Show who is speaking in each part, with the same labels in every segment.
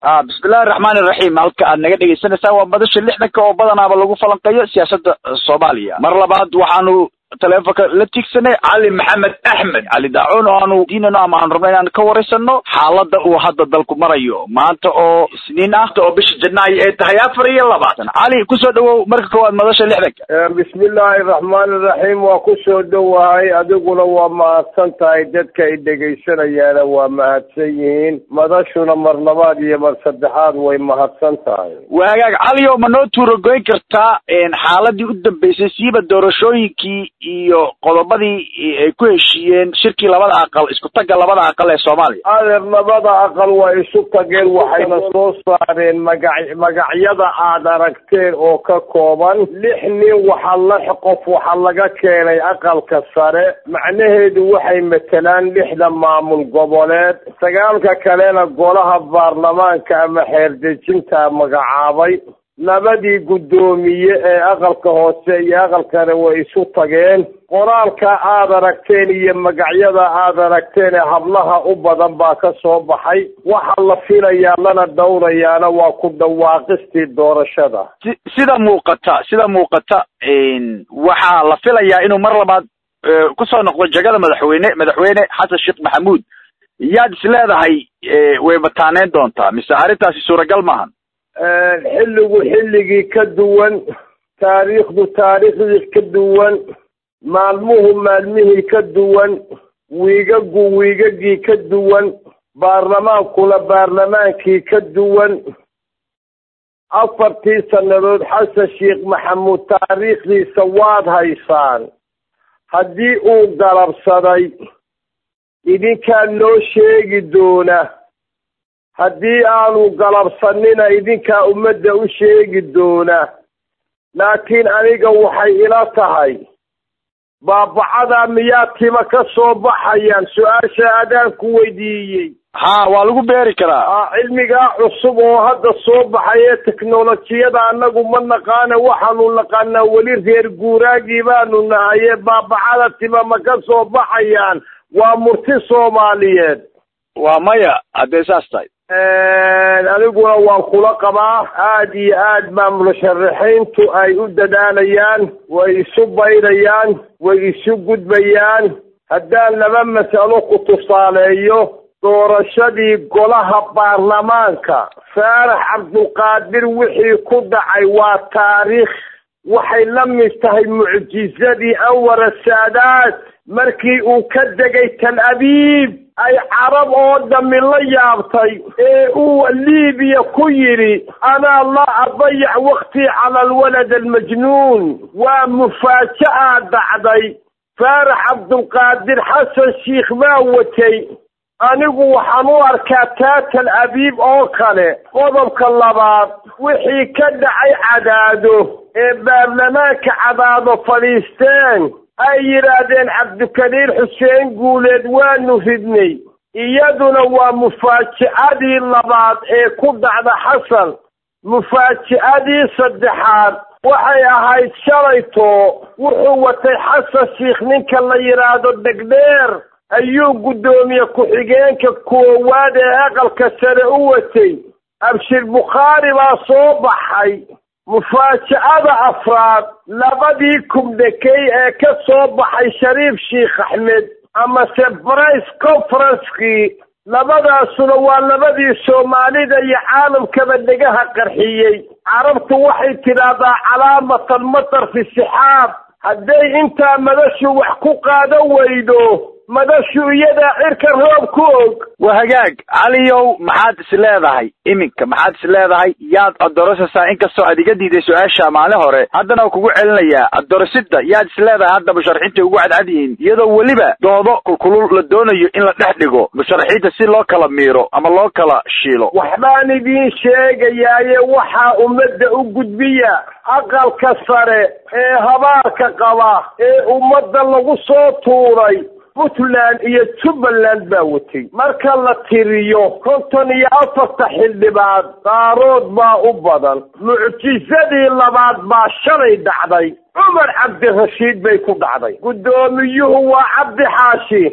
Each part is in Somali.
Speaker 1: a bismillahi raxmaani raxiim halka aad naga dhegeysanaysaa waa madasha lixdanka oo badanaaba lagu falanqeeyo siyaasadda soomaaliya mar labaad waxaanu taleefonka la tigsanay cali maxamed axmed cali daacuun oo aanu diinano ama aanu rabno inaan ka waraysano xaaladda uu hadda dalku marayo maanta oo isniin ah oo bisha janaayo ay tahay afar iyo labaatan cali kusoo dhawow marka koowaad madasha lixdanka
Speaker 2: bismillaahi raxmaani raxiim waa kusoo dhowahay adiguna waa mahadsan tahay dadka ay dhegaysanayaana waa mahadsan yihiin madashuna mar labaad iyo mar saddexaad way mahadsan tahay
Speaker 1: waa hagaag cali oo ma noo tuuragoyn kartaa xaaladii u dambeysay siiba doorashooyinkii iyo qodobadii ay ku heshiiyeen shirkii labada aqal isku tagga labada aqal ee soomaaliya
Speaker 2: adeer labada aqal waa isu tageen waxayna soo saareen magac magacyada aad aragteen oo ka kooban lix nin waxa lix qof waxa laga keenay aqalka sare macnaheedu waxay matelaan lixda maamul goboleed sagaalka kalena golaha baarlamaanka ama xeerdejinta magacaabay labadii guddoomiye ee aqalka hoose iyo aqalkana way isu tageen qoraalka aad aragteen iyo magacyada aad aragteen ee hablaha u badan baa ka soo baxay waxa la filayaa lana dhowrayaana waa ku dhawaaqistii doorashada
Speaker 1: si sida muuqata sida muuqata waxaa la filayaa inuu mar labaad kusoo noqdo jegada madaxweyne madaxweyne xasan sheekh maxamuud yaad is leedahay way bataaneyn doontaa mise arrintaasi suuragal maahan
Speaker 2: xilligu xilligii ka duwan taariikhdu taariikhdii ka duwan maalmuhu maalmihii ka duwan wiigagu wiigagii ka duwan baarlamaankuna baarlamaankii ka duwan afartii sannadood xasan sheekh maxamuud taariikhdiisa waad haysaan haddii uu galabsaday idinkaa noo sheegi doona haddii aanu galabsanina idinkaa ummadda u sheegi doona laakiin aniga waxay ila tahay baabacadaa miyaa tima ka soo baxayaan su-aasha adaan ku weydiiyey
Speaker 1: ha waa lagu beeri karaa
Speaker 2: cilmigaa cusub oo hadda soo baxay ee teknolojiyada annagu ma naqaana waxaanu naqaanaa weli reer guuraagii baanu nahaye baabacada tima ma ka soo baxayaan waa murti soomaaliyeed
Speaker 1: waa maya haddee saas tahay
Speaker 2: aniguna waan kula qabaa aad iyo aad baa musharaxiintu ay u dadaalayaan way isu baydhayaan way isu gudbayaan haddaan laba mas'alo ku tusaaleeyo doorashadii golaha baarlamaanka faarax cabdulqaadir wixii ku dhacay waa taariikh waxay la mid tahay mucjizadii anwar saadaad markii uu ka degay tal abiib ay carab oo dhammi la yaabtay ee uu liibiya ku yidhi anaa laa adayac waktii cala alwalad almajnuun waa mufaaja'a dhacday faarax cabdulqaadir xasan sheikh baa watay anigu waxaan u arkaa taatal abiib oo kale qodobka labaad wixii ka dhacay cadaado ee baarlamaanka cadaado fadhiisteen ay yidhaahdeen cabdikariir xuseen guuleed waanu ridnay iyaduna waa mufaaji'adii labaad ee ku dhacda xasan mufaaji'adii saddexaad waxay ahayd shalayto wuxuu watay xasan sheikh ninka la yidhaahdo degdheer ayuu guddoomiye ku-xigeenka koowaad ee aqalka sare u watay abshir bukhaari baa soo baxay mufaaja'ada afraad labadii kubdhekey ee ka soo baxay shariif sheikh axmed amase brice conferencekii labadaasuna waa labadii soomaalida iyo caalamkaba dhegaha qarxiyey carabtu waxay tidhaahdaa calaamatan matar fi sixaab hadday intaa madashu wax ku qaadan weydo madashu iyadaa cirka roob ku og
Speaker 1: waa hagaag caliyow maxaad is leedahay iminka maxaad is leedahay yaad adorosaysaa inkastoo aad iga diiday su-aasha maalin hore haddana waa kugu celinayaa adorosida yaad is leedahay hadda musharaxiinta ugu cadcad yihiin iyadoo weliba doodo kulkulul la doonayo in la dhex dhigo musharaxiinta si loo kala miiro ama loo kala shiilo
Speaker 2: waxbaan idiin sheegayaaye waxaa ummadda u gudbiya aqalka sare ee habaarka qaba ee ummadda lagu soo tuuray puntland iyo jubbaland baa watay marka la tiriyo konton iyo afarta xildhibaad daarood baa u badan mucjizadii labaad baa shalay dhacday cumar cabdirashiid bay ku dhacday guddoomiyuhu waa cabdi xaashi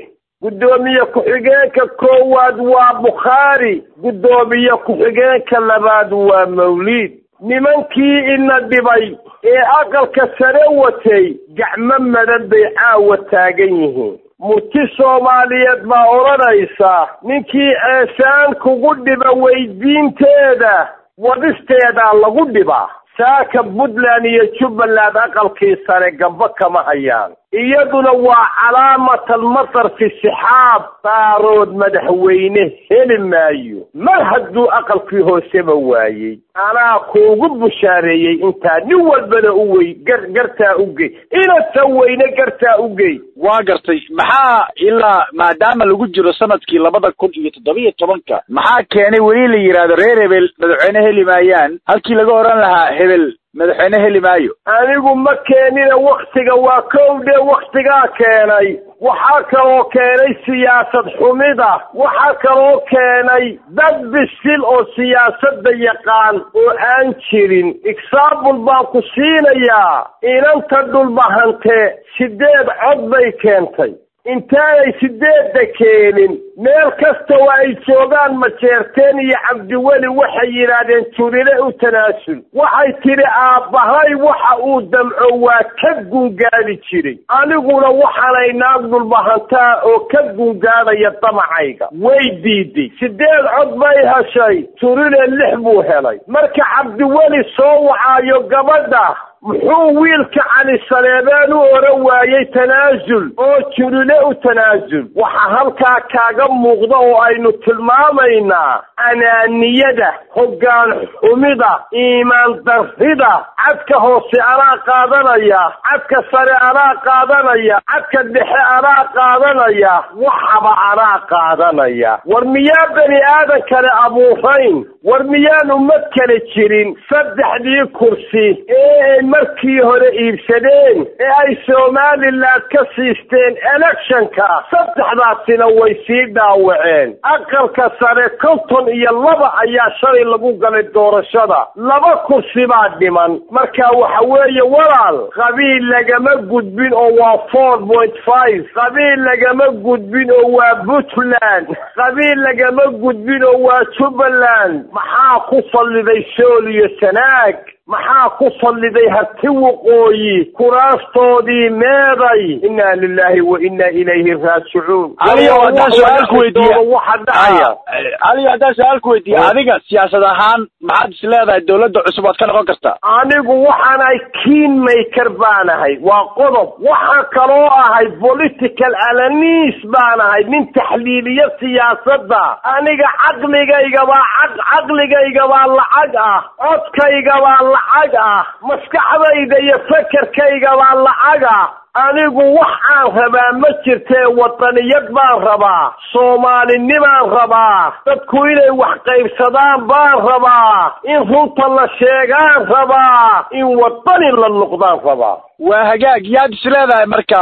Speaker 2: guddoomiye ku-xigeenka koowaad waa bukhaari guddoomiye ku-xigeenka labaad waa mawliid nimankii ina dhibay ee aqalka sare watay gacmo madan bay caawa taagan yihiin murti soomaaliyeed baa odhanaysa ninkii ceesaan kugu dhiba weydiinteeda wadisteedaa lagu dhibaa saaka puntland iyo jubbaland aqalkii sare gamba kama hayaan iyaduna waa calaamatalmatar fi sixaab daarood madaxweyne heli maayo mar hadduu aqalkii hooseba waayey anaa kuugu bushaareeyey intaa nin walbana u wey gar gartaa ugey inasa weyne gartaa ugey
Speaker 1: waa gartay maxaa ilaa maadaama lagu jiro sanadkii labada kun iyo toddobiyo tobanka maxaa keenay weli la yidhaahdo reer hebel madaxweyne heli maayaan halkii laga oran lahaa hebel madaxweyne heli maayo
Speaker 2: anigu ma keenina waktiga waa kow dhe waktigaa keenay waxaa kaloo keenay siyaasad xumida waxaa kaloo keenay dad bisil oo siyaasadda yaqaan oo aan jirin exaambul baan ku siinayaa inanta dhulbahante sideed cod bay keentay intaanay sideedda keenin meel kasta oo ay joogaan majeerteen iyo cabdiweli waxay yidhaahdeen turile u tanaasul waxay tidhi aabbahay waxa uu damco waa ka gungaadi jiray aniguna waxaanay naag dhulbahantaa oo ka gungaadaya damacayga way diiday sideed cod bay heshay turile lix buu helay marka cabdiweli soo wacaayo gabadha muxuu wiilka cali saleebaan u oran waayey tanaasul oo julile u tanaasul waxaa halkaa kaaga muuqda oo aynu tilmaamaynaa anaaniyada hoggaan xumida iimaan darrida cadka hoose anaa qaadanaya cadka sare anaa qaadanaya cadka dhexe anaa qaadanaya waxaba anaa qaadanaya war miyaa bani aadan kale abuurayn war miyaan ummad kale jirin saddexdii kursi ee markii hore iibsadeen ee ay somalilan ka siisteen electionka saddexdaasina way sii dhaawaceen aqalka sare konton iyo laba ayaa shalay lagu galay doorashada laba kursi baa dhiman marka waxa weeye walaal qabiil lagama gudbin oo waa four point five qabiil lagama gudbin oo waa puntland qabiil lagama gudbin oo waa jubbaland maxaa ku salliday sool iyo sanaag maxaa ku salliday harti waqooyi kuraastoodii meeday inna lilahi wa inna ilayhi raajicuun
Speaker 1: aliyo haddaan su-aal ku weydiiya
Speaker 2: waxa dhacaya
Speaker 1: aliyo haddaan su-aal ku weydiiya adiga siyaasad ahaan maxaad is leedahay dawladda cusub waad ka noqon kartaa
Speaker 2: anigu waxaanahay keen maker baanahay waa qodob waxaan kaloo ahay political alanis baanahay nin taxliiliya siyaasadda aniga caqligaygabaa caq caqligaygabaa lacag ah codkaygabaa lacag ah maskaxdayda iyo fekerkaygabaa lacag ah anigu wax aan rabaa ma jirtee wadaniyad baan rabaa soomaalinimaan rabaa dadku inay wax qaybsadaan baan rabaa in runta la sheegaan rabaa in wadani la noqdaan rabaa
Speaker 1: waa hagaag yaad is leedahay marka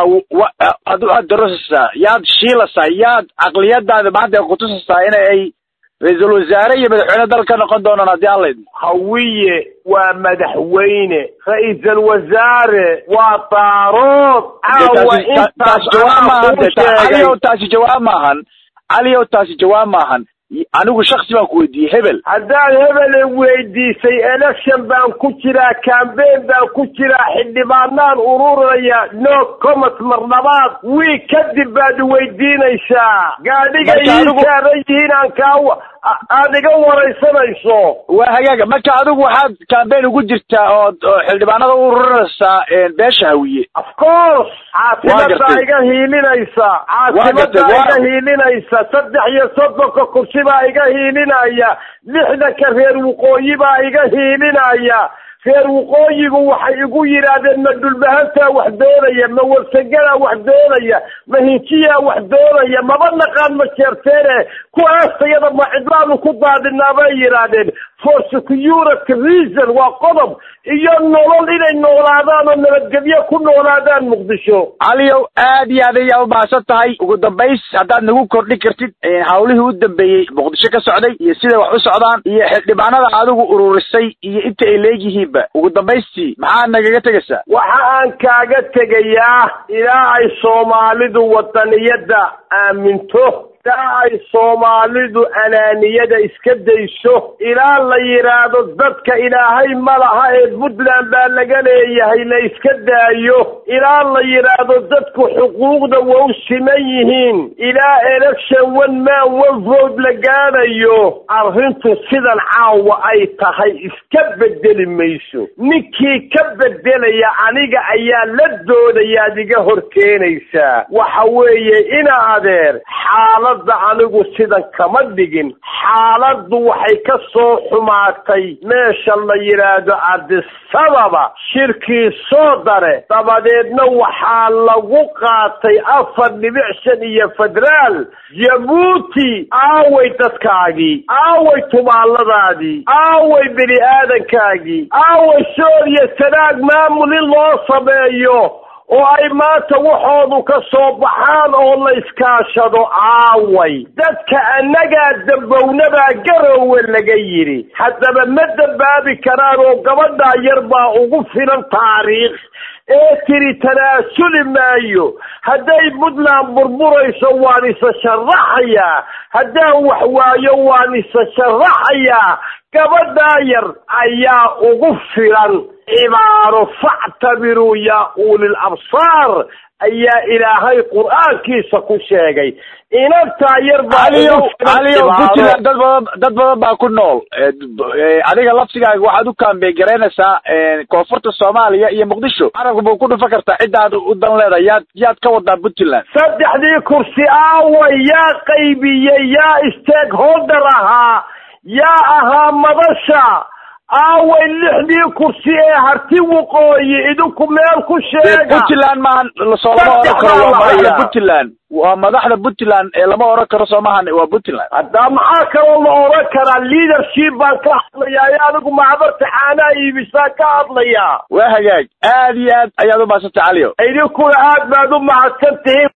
Speaker 1: ad aad darosaysaa yaad shiilaysaa yaad caqliyadaada maanta ay kutusaysaa ina ay ra-iisul wasaare iyo madaxweyne dalka noqon doonaan haddii aan laydmo
Speaker 2: hawiye waa madaxweyne ra-iisal wasaare waa daarood caawa
Speaker 1: taas jawaab maahan de caliyow taasi jawaab maahan caliyow taasi jawaab maahan anigu shaksi baan ku weydiiyey hebel
Speaker 2: haddaad hebele weydiisay election baan ku jiraa cambain baan ku jiraa xildhibaanaan ururaya no commot marnabaad wiig kadib baad weydiinaysaa gaadhiga ii saaran yihiin aan kaa aada iga waraysanayso
Speaker 1: waa hagaaga marka adigu waxaad cambain ugu jirtaa ood xildhibaanada u ururinaysaa beesha hawiye
Speaker 2: of course caasimadaa iga hiilinaysa caasimadaa iga hiilinaysa saddex iyo soddonka kursi baa iga hiilinaya lixdanka reer waqooyi baa iga hiilinaya reer waqooyigu waxay igu yidhaahdeen ma dhulbahantaa wax doonaya ma warsaganaa wax doonaya ma hinjiyaa wax doonaya maba naqaan ma jeerteene kuwaastayada ma cidlaanu ku daadinaa bay yidhaahdeen for security reason waa qodob iyo nolol inay noolaadaan oo nabadgelyo ku noolaadaan muqdisho
Speaker 1: caliyow aad iyo aad ayaa umahadsan tahay ugu dambays haddaad nagu kordhin kartid hawlihii u dambeeyey muqdisho ka socday iyo siday wax u socdaan iyo xildhibaanada adigu ururisay iyo inta ay leegyihiinba ugu dambaystii maxaad nagaga tegaysaa
Speaker 2: waxa aan kaaga tegayaa ilaa ay soomaalidu wadaniyadda aaminto ilaa ay soomaalidu anaaniyada iska dayso ilaa la yidhaahdo dadka ilaahay ma laha ee puntland baa laga leeyahay la iska daayo ilaa la yidhaahdo dadku xuquuqda waa u siman yihiin ilaa election one man one vote la gaadhayo arrintu sidan caawa ay tahay iska bedeli mayso ninkii ka bedelaya aniga ayaa la doodayaad iga hor keenaysaa waxa weeye ina adeer xaaladda anigu sidan kama dhigin xaaladdu waxay ka soo xumaatay meesha la yidhaahdo adisababa shirkii soo dare dabadeedna waxaa lagu qaatay afar dhibic shan iyo federaal jabuuti aaway dadkaagii aaway tumaaladaadii aaway bini aadankaagii aaway sooriya sanaag maamul in loo sameeyo oo ay maanta waxoodu ka soo baxaan oo la iskaashado aaway dadka annagaa dambownabaa garowe laga yidhi haddaba ma dambaabi karaan oo gabadhaa yar baa ugu filan taariikh ee tiri tanaasuli maayo hadday puntland burburayso waan isa sharaxayaa haddaan wax waayo waan isa sharaxayaa gabadhaa yar ayaa ugu filan cibaaro factabiruu yaa ulil absaar ayaa ilaahay qur-aankiisa ku sheegay inantaa yar
Speaker 1: caliyow caliyow puntland dad badan dad badan baa ku nool adiga laftigaaga waxaad u kaambeen garaynaysaa koonfurta soomaaliya iyo muqdisho carabka buu ku dhufan kartaa ciddaad u dan leedahay yaad yaad ka wadaa puntland
Speaker 2: saddexdii kursi aaway yaa qaybiyey yaa stakeholder ahaa yaa ahaa madasha aaway lixdii kursi ee harti waqooyi idinku meel ku sheega
Speaker 1: puntland maahan soo lama oran karo waa madaxda puntland waa madaxda puntland ee lama oran karo soo maahan waa puntland
Speaker 2: haddaa maxaa kaloo la oran karaa leadership baan ka hadlayaa ee adigu macbarta caanaha iibisaan ka hadlayaa
Speaker 1: waa hagaag aad iyo aad ayaad u mahadsantay caliyo
Speaker 2: idinkuna aad baad u mahadsan tihiin